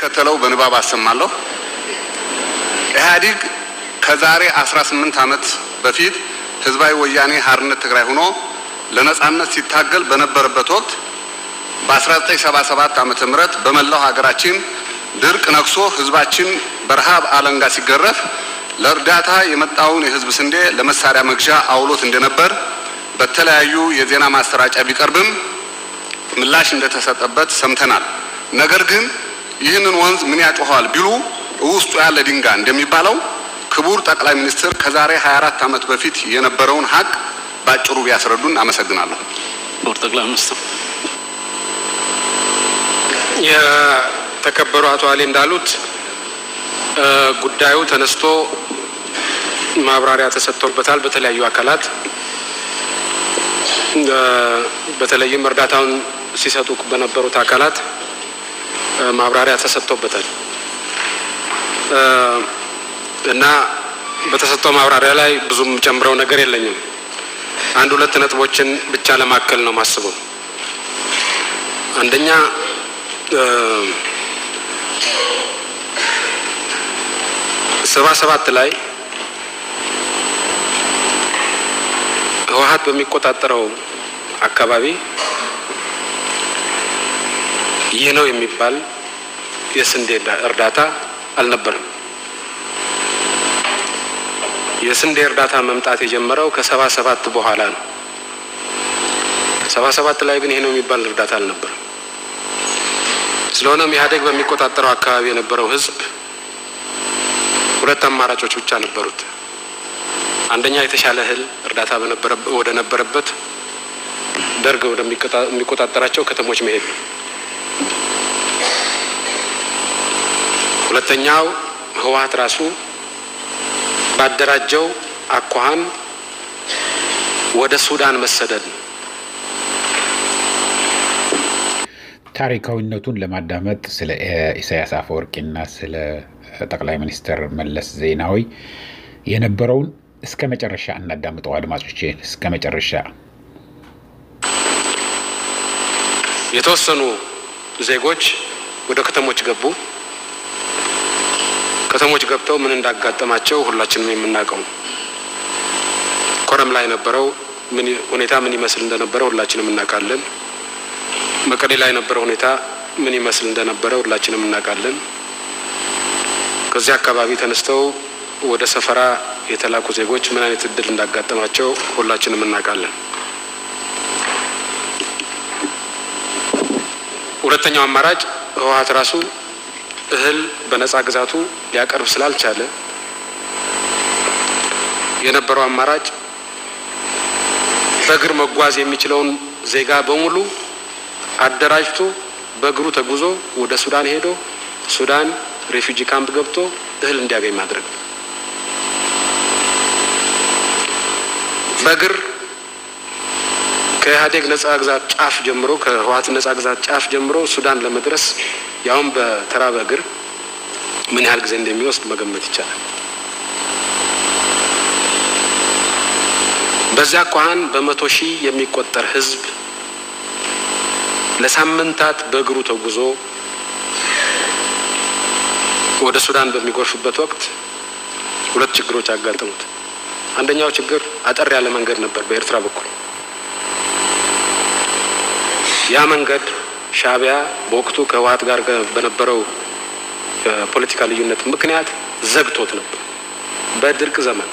እንደሚከተለው በንባብ አሰማለሁ። ኢህአዲግ ከዛሬ 18 ዓመት በፊት ህዝባዊ ወያኔ ሓርነት ትግራይ ሆኖ ለነጻነት ሲታገል በነበረበት ወቅት በ1977 ዓመተ ምህረት በመላው ሀገራችን ድርቅ ነክሶ ህዝባችን በረሃብ አለንጋ ሲገረፍ ለእርዳታ የመጣውን የህዝብ ስንዴ ለመሳሪያ መግዣ አውሎት እንደነበር በተለያዩ የዜና ማሰራጫ ቢቀርብም ምላሽ እንደተሰጠበት ሰምተናል። ነገር ግን ይህንን ወንዝ ምን ያጮኸዋል ቢሉ ውስጡ ያለ ድንጋይ እንደሚባለው ክቡር ጠቅላይ ሚኒስትር ከዛሬ 24 ዓመት በፊት የነበረውን ሀቅ ባጭሩ ቢያስረዱን አመሰግናለሁ። ክቡር ጠቅላይ ሚኒስትር የተከበሩ አቶ አሊ እንዳሉት ጉዳዩ ተነስቶ ማብራሪያ ተሰጥቶበታል በተለያዩ አካላት በተለይም እርዳታውን ሲሰጡ በነበሩት አካላት ማብራሪያ ተሰጥቶበታል እና በተሰጠው ማብራሪያ ላይ ብዙም ጨምረው ነገር የለኝም። አንድ ሁለት ነጥቦችን ብቻ ለማከል ነው ማስበው። አንደኛ ሰባ ሰባት ላይ ህወሀት በሚቆጣጠረው አካባቢ ይህ ነው የሚባል የስንዴ እርዳታ አልነበረም። የስንዴ እርዳታ መምጣት የጀመረው ከሰባ ሰባት በኋላ ነው። ሰባ ሰባት ላይ ግን ይህ ነው የሚባል እርዳታ አልነበረም። ስለሆነም ኢህአዴግ በሚቆጣጠረው አካባቢ የነበረው ህዝብ ሁለት አማራጮች ብቻ ነበሩት። አንደኛ የተሻለ እህል እርዳታ ወደ ነበረበት ደርግ ወደሚቆጣጠራቸው ከተሞች መሄድ ነው። ሁለተኛው ህወሀት ራሱ ባደራጀው አኳኋን ወደ ሱዳን መሰደድ ነው። ታሪካዊነቱን ለማዳመጥ ስለ ኢሳያስ አፈወርቂና ስለ ጠቅላይ ሚኒስትር መለስ ዜናዊ የነበረውን እስከ መጨረሻ እናዳምጠው። አድማጮቼ እስከ መጨረሻ የተወሰኑ ዜጎች ወደ ከተሞች ገቡ። ከተሞች ገብተው ምን እንዳጋጠማቸው ሁላችንም የምናውቀው ነው። ኮረም ላይ የነበረው ሁኔታ ምን ይመስል እንደነበረ ሁላችንም እናውቃለን። መቀሌ ላይ የነበረው ሁኔታ ምን ይመስል እንደነበረ ሁላችንም እናውቃለን። ከዚህ አካባቢ ተነስተው ወደ ሰፈራ የተላኩ ዜጎች ምን አይነት እድል እንዳጋጠማቸው ሁላችንም እናውቃለን። ሁለተኛው አማራጭ ህወሀት ራሱ እህል በነጻ ግዛቱ ሊያቀርብ ስላልቻለ የነበረው አማራጭ በእግር መጓዝ የሚችለውን ዜጋ በሙሉ አደራጅቶ በእግሩ ተጉዞ ወደ ሱዳን ሄዶ ሱዳን ሬፊጂ ካምፕ ገብቶ እህል እንዲያገኝ ማድረግ ነው። በእግር ከኢህአዴግ ነጻ ግዛት ጫፍ ጀምሮ ከህወሀት ነጻ ግዛት ጫፍ ጀምሮ ሱዳን ለመድረስ ያውም በተራ በእግር ምን ያህል ጊዜ እንደሚወስድ መገመት ይቻላል። በዚያ አኳኋን በመቶ ሺህ የሚቆጠር ህዝብ ለሳምንታት በእግሩ ተጉዞ ወደ ሱዳን በሚጎርፍበት ወቅት ሁለት ችግሮች አጋጠሙት። አንደኛው ችግር አጠር ያለ መንገድ ነበር በኤርትራ በኩል። ያ መንገድ ሻዕቢያ በወቅቱ ከህወሀት ጋር በነበረው ፖለቲካ ልዩነት ምክንያት ዘግቶት ነበር። በድርቅ ዘመን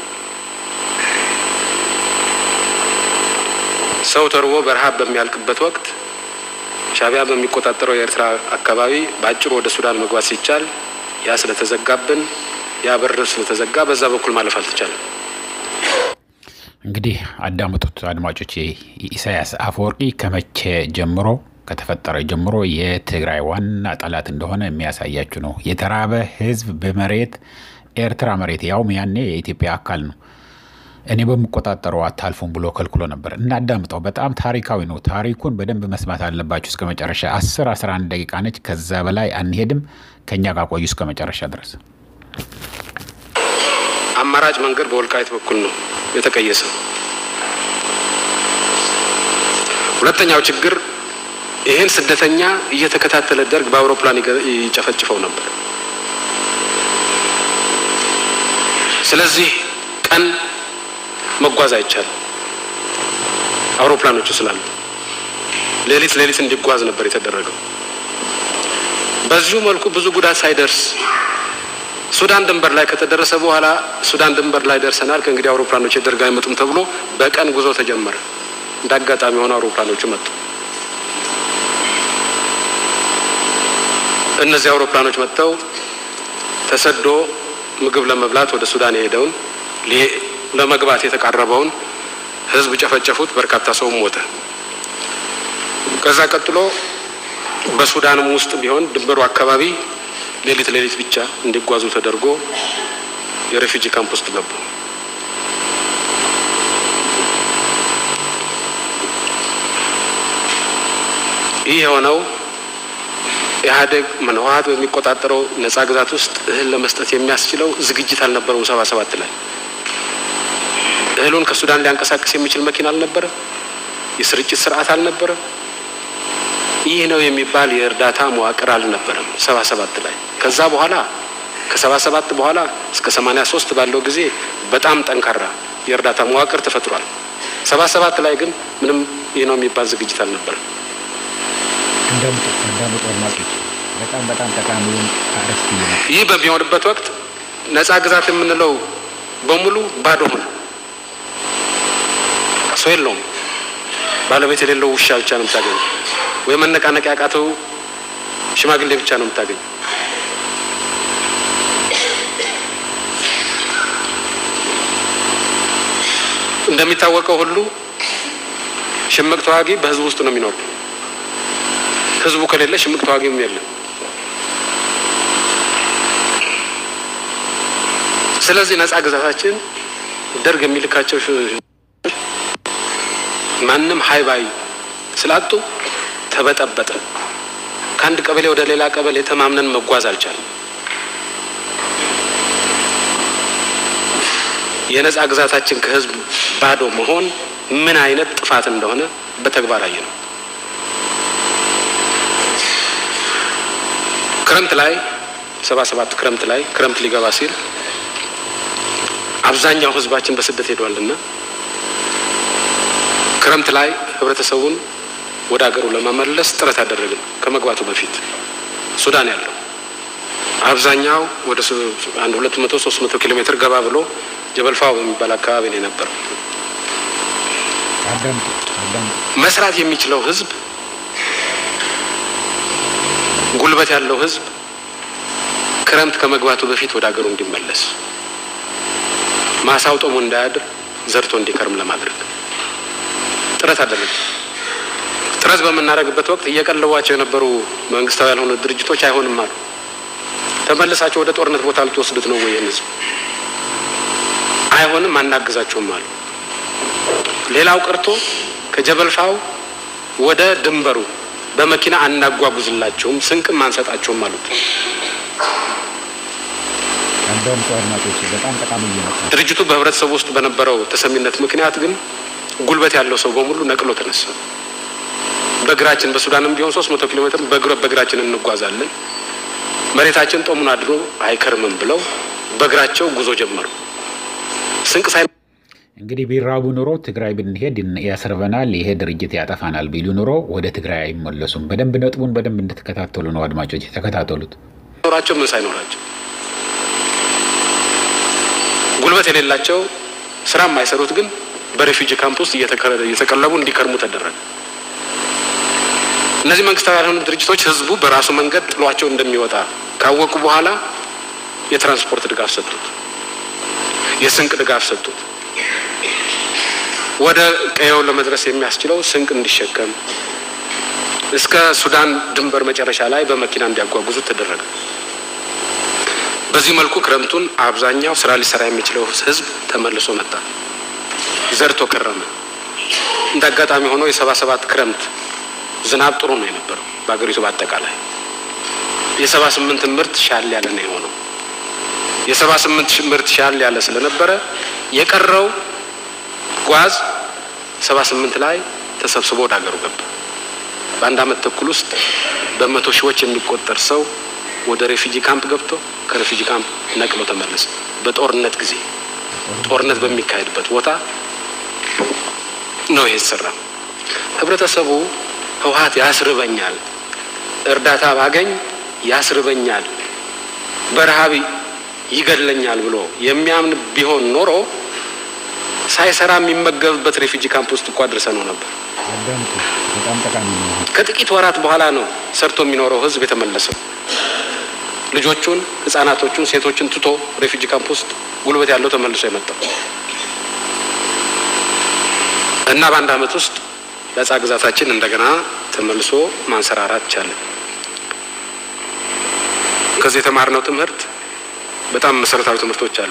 ሰው ተርቦ በረሃብ በሚያልቅበት ወቅት ሻዕቢያ በሚቆጣጠረው የኤርትራ አካባቢ በአጭሩ ወደ ሱዳን መግባት ሲቻል ያ ስለተዘጋብን ያ በር ስለተዘጋ በዛ በኩል ማለፍ አልተቻለም። እንግዲህ አዳምጡት አድማጮች። ኢሳያስ አፈወርቂ ከመቼ ጀምሮ ከተፈጠረ ጀምሮ የትግራይ ዋና ጠላት እንደሆነ የሚያሳያችሁ ነው። የተራበ ህዝብ በመሬት ኤርትራ መሬት ያውም ያኔ የኢትዮጵያ አካል ነው እኔ በምቆጣጠረው አታልፉም ብሎ ከልክሎ ነበር። እናዳምጠው። በጣም ታሪካዊ ነው። ታሪኩን በደንብ መስማት አለባችሁ እስከ መጨረሻ። 10 11 ደቂቃ ነች። ከዛ በላይ አንሄድም። ከኛ ጋር ቆዩ እስከ መጨረሻ ድረስ። አማራጭ መንገድ በወልቃይት በኩል ነው የተቀየሰው። ሁለተኛው ችግር ይህን ስደተኛ እየተከታተለ ደርግ በአውሮፕላን ይጨፈጭፈው ነበር። ስለዚህ ቀን መጓዝ አይቻልም፣ አውሮፕላኖቹ ስላሉ ሌሊት ሌሊት እንዲጓዝ ነበር የተደረገው። በዚሁ መልኩ ብዙ ጉዳት ሳይደርስ ሱዳን ድንበር ላይ ከተደረሰ በኋላ ሱዳን ድንበር ላይ ደርሰናል፣ ከእንግዲህ አውሮፕላኖች የደርግ አይመጡም ተብሎ በቀን ጉዞ ተጀመረ። እንደ አጋጣሚ የሆነ አውሮፕላኖቹ መጡ። እነዚህ አውሮፕላኖች መጥተው ተሰዶ ምግብ ለመብላት ወደ ሱዳን የሄደውን ለመግባት የተቃረበውን ሕዝብ ጨፈጨፉት። በርካታ ሰውም ሞተ። ከዛ ቀጥሎ በሱዳንም ውስጥ ቢሆን ድንበሩ አካባቢ ሌሊት ሌሊት ብቻ እንዲጓዙ ተደርጎ የሬፊጂ ካምፕ ውስጥ ገቡ። ይህ የሆነው ኢህአዴግ ህወሓት በሚቆጣጠረው ነጻ ግዛት ውስጥ እህል ለመስጠት የሚያስችለው ዝግጅት አልነበረውም። ሰባ ሰባት ላይ እህሉን ከሱዳን ሊያንቀሳቅስ የሚችል መኪና አልነበረ፣ የስርጭት ስርዓት አልነበረ፣ ይህ ነው የሚባል የእርዳታ መዋቅር አልነበረም። ሰባ ሰባት ላይ ከዛ በኋላ ከሰባ ሰባት በኋላ እስከ ሰማኒያ ሶስት ባለው ጊዜ በጣም ጠንካራ የእርዳታ መዋቅር ተፈጥሯል። ሰባ ሰባት ላይ ግን ምንም ይህ ነው የሚባል ዝግጅት አልነበረም። እንዳምጡ እንዳምጡ አድማጮች በጣም በጣም ጠቃሚውን አርዕስት ነው። ይህ በሚሆንበት ወቅት ነጻ ግዛት የምንለው በሙሉ ባዶ ሆነ። ሰው የለውም። ባለቤት የሌለው ውሻ ብቻ ነው የምታገኘው፣ ወይ መነቃነቅ ያቃተው ሽማግሌ ብቻ ነው የምታገኘው። እንደሚታወቀው ሁሉ ሽምቅ ተዋጊ በህዝብ ውስጥ ነው የሚኖረው። ህዝቡ ከሌለ ሽምቅ ተዋጊም የለም። ስለዚህ ነጻ ግዛታችን ደርግ የሚልካቸው ማንም ሀይባይ ስላጡ ተበጠበጠ። ከአንድ ቀበሌ ወደ ሌላ ቀበሌ ተማምነን መጓዝ አልቻለም። የነጻ ግዛታችን ከህዝብ ባዶ መሆን ምን አይነት ጥፋት እንደሆነ በተግባር አየ ነው። ክረምት ላይ ሰባ ሰባት ክረምት ላይ ክረምት ሊገባ ሲል አብዛኛው ህዝባችን በስደት ሄዷልና ክረምት ላይ ህብረተሰቡን ወደ ሀገሩ ለመመለስ ጥረት አደረግን። ከመግባቱ በፊት ሱዳን ያለው አብዛኛው ወደ አንድ ሁለት መቶ ሶስት መቶ ኪሎ ሜትር ገባ ብሎ ጀበልፋው በሚባል አካባቢ ነው የነበረው። አዳምጡ አዳምጡ። መስራት የሚችለው ህዝብ ጉልበት ያለው ህዝብ ክረምት ከመግባቱ በፊት ወደ ሀገሩ እንዲመለስ ማሳው ጦሙ እንዳያድር ዘርቶ እንዲከርም ለማድረግ ጥረት አደረግ። ጥረት በምናደርግበት ወቅት እየቀለቧቸው የነበሩ መንግስታዊ ያልሆኑ ድርጅቶች አይሆንም አሉ። ተመልሳቸው ወደ ጦርነት ቦታ ልትወስዱት ነው ወይ? ህዝብ አይሆንም፣ አናግዛቸውም አሉ። ሌላው ቀርቶ ከጀበልፋው ወደ ድንበሩ በመኪና አናጓጉዝላቸውም፣ ስንቅም አንሰጣቸውም አሉት። አዳምጡ አድማጮች በጣም ጠቃሚ እየመጣ ነው። ድርጅቱ በህብረተሰቡ ውስጥ በነበረው ተሰሚነት ምክንያት ግን ጉልበት ያለው ሰው በሙሉ ነቅሎ ተነሳ። በእግራችን በሱዳንም ቢሆን ሶስት መቶ ኪሎ ሜትር በእግረ- በእግራችን እንጓዛለን መሬታችን ጦሙን አድሮ አይከርምም ብለው በእግራቸው ጉዞ ጀመሩ። ስንቅ ሳይ እንግዲህ ቢራቡ ኑሮ ትግራይ ብንሄድ ያስርበናል፣ ይሄ ድርጅት ያጠፋናል ቢሉ ኑሮ ወደ ትግራይ አይመለሱም። በደንብ ነጥቡን በደንብ እንድትከታተሉ ነው አድማጮች፣ የተከታተሉት። ኖራቸው ምን ሳይኖራቸው ጉልበት የሌላቸው ስራ የማይሰሩት ግን በሬፊጂ ካምፕ ውስጥ እየተከረ- እየተቀለቡ እንዲከርሙ ተደረገ። እነዚህ መንግስታዊ ያልሆኑ ድርጅቶች ህዝቡ በራሱ መንገድ ጥሏቸው እንደሚወጣ ካወቁ በኋላ የትራንስፖርት ድጋፍ ሰጡት፣ የስንቅ ድጋፍ ሰጡት። ወደ ቀየው ለመድረስ የሚያስችለው ስንቅ እንዲሸከም እስከ ሱዳን ድንበር መጨረሻ ላይ በመኪና እንዲያጓጉዙት ተደረገ። በዚህ መልኩ ክረምቱን አብዛኛው ስራ ሊሰራ የሚችለው ህዝብ ተመልሶ መጣ፣ ዘርቶ ከረመ። እንደ አጋጣሚ ሆኖ የሰባ ሰባት ክረምት ዝናብ ጥሩ ነው የነበረው በሀገሪቱ በአጠቃላይ። የሰባ ስምንት ምርት ሻል ያለ ነው የሆነው። የሰባ ስምንት ምርት ሻል ያለ ስለነበረ የቀረው ጓዝ ሰባ ስምንት ላይ ተሰብስቦ ወደ ሀገሩ ገባ። በአንድ አመት ተኩል ውስጥ በመቶ ሺዎች የሚቆጠር ሰው ወደ ሬፊጂ ካምፕ ገብቶ ከሬፊጂ ካምፕ ነቅሎ ተመለሰ። በጦርነት ጊዜ ጦርነት በሚካሄድበት ቦታ ነው ይሄ የተሰራ። ህብረተሰቡ ህወሀት ያስርበኛል፣ እርዳታ ባገኝ ያስርበኛል፣ በረሃብ ይገድለኛል ብሎ የሚያምን ቢሆን ኖሮ ሳይሰራ የሚመገብበት ሬፊጂ ካምፕ ውስጥ እኮ አድርሰ ነው ነበር። በጣም ጠቃሚ ነው። ከጥቂት ወራት በኋላ ነው ሰርቶ የሚኖረው ህዝብ የተመለሰው። ልጆቹን፣ ህጻናቶቹን፣ ሴቶችን ትቶ ሬፊጂ ካምፕ ውስጥ ጉልበት ያለው ተመልሶ የመጣው እና በአንድ አመት ውስጥ ነጻ ግዛታችን እንደገና ተመልሶ ማንሰራራት ቻለ። ከዚህ የተማርነው ትምህርት በጣም መሰረታዊ ትምህርቶች አሉ።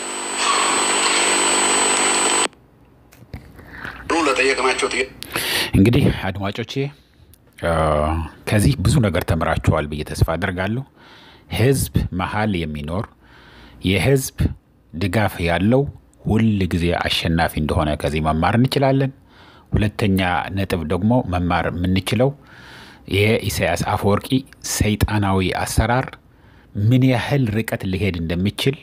ለጠየቅናቸው እንግዲህ አድማጮቼ ከዚህ ብዙ ነገር ተምራችኋል ብዬ ተስፋ አደርጋለሁ። ህዝብ መሀል የሚኖር የህዝብ ድጋፍ ያለው ሁል ጊዜ አሸናፊ እንደሆነ ከዚህ መማር እንችላለን። ሁለተኛ ነጥብ ደግሞ መማር የምንችለው የኢሳያስ አፈወርቂ ሰይጣናዊ አሰራር ምን ያህል ርቀት ሊሄድ እንደሚችል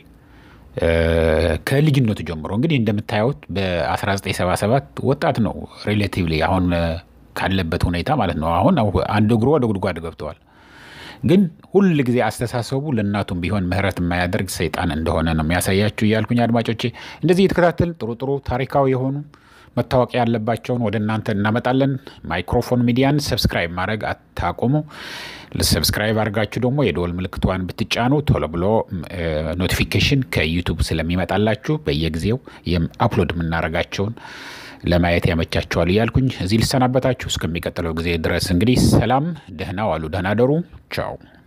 ከልጅነቱ ጀምሮ እንግዲህ እንደምታዩት በ1977 ወጣት ነው ሬሌቲቭሊ አሁን ካለበት ሁኔታ ማለት ነው። አሁን አንድ እግሩ ወደ ጉድጓድ ገብተዋል። ግን ሁል ጊዜ አስተሳሰቡ ለእናቱም ቢሆን ምህረት የማያደርግ ሰይጣን እንደሆነ ነው የሚያሳያችሁ እያልኩኝ አድማጮቼ እንደዚህ የተከታተል ጥሩ ጥሩ ታሪካዊ የሆኑ መታወቂያ ያለባቸውን ወደ እናንተ እናመጣለን። ማይክሮፎን ሚዲያን ሰብስክራይብ ማድረግ አታቆሙ። ሰብስክራይብ አድርጋችሁ ደግሞ የደወል ምልክቷን ብትጫኑ ቶሎ ብሎ ኖቲፊኬሽን ከዩቱብ ስለሚመጣላችሁ በየጊዜው አፕሎድ የምናደርጋቸውን ለማየት ያመቻቸዋል እያልኩኝ እዚህ ልሰናበታችሁ። እስከሚቀጥለው ጊዜ ድረስ እንግዲህ ሰላም፣ ደህና ዋሉ፣ ደህና ደሩ። ቻው